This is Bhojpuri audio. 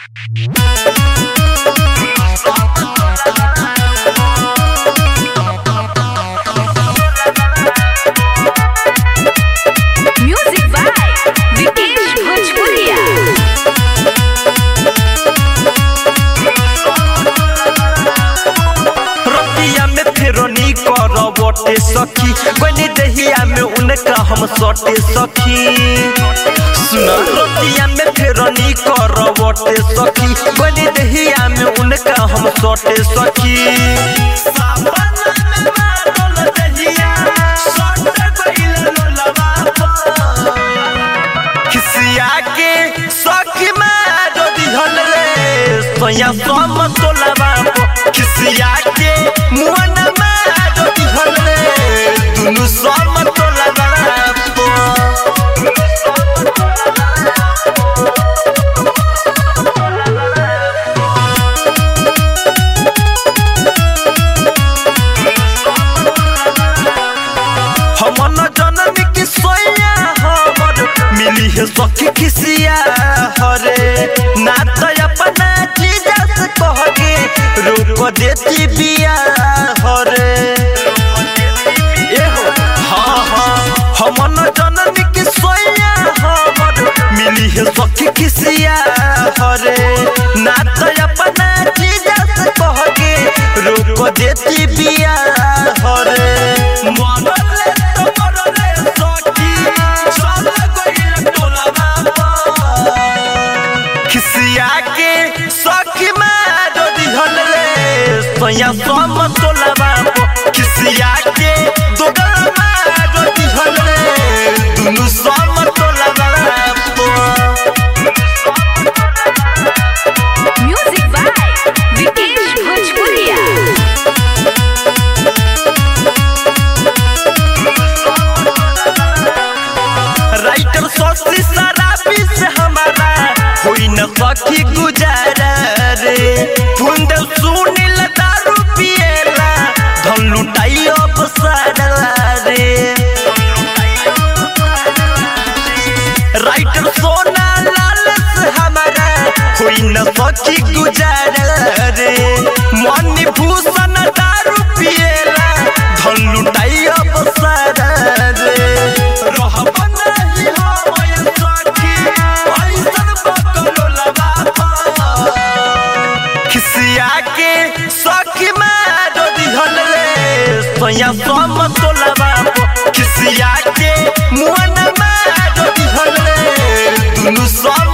Music by Vikesh Bhojpuria. रतिया में फेरोनी करवटे सखी कोनी दहिया में उनका हम सटे सखी सुन रतिया में फेरोनी करवटे सखी कोनी दहिया में उनका हम सटे सखी सावना में बादल दहिया, सट गइल लोलवा पर। खिसिया के सखी मारो दिहल रे सोया सम तोलवा खिसिया के मुअन मारो दिहल रे दुनु सम तोलवा हमन जनम की सोया हमर मिली है सखी खिसिया हरे ना तो अपना चीज से कह के रोक देती बिया हरे एहो हाँ हाँ हमन जनम की सोया हमर मिली है सखी खिसिया हरे ना तो अपना चीज से कह के रोक देती बिया हरे मरले तो मरले सखी चल गइल टोलवा पर। खिसिया के सखी मारो दिहल रे सोया सम तोलवा पर। खिसिया के दोगल मारो दिहल रे दुनु सम तोलवा पर। Music by Vikesh Bhojpuria. Writer सोची शराबी से हमारा होई न सखी गुजारा रे फुंद सुनील दारू पिएला धन लुटाई अब सारा रे राइटर सोना लाल से हमारा होई न सखी गुजारा रे मनी भूषण दारू पिएला धन लुटाई अब सारा रे रहब नहीं हम सखी ऐसन बकलो लगा खिसिया के सखी मारो दिहल रे सोया सम तोलवा खिसिया के मुअन मारो दिहल रे दुनु सम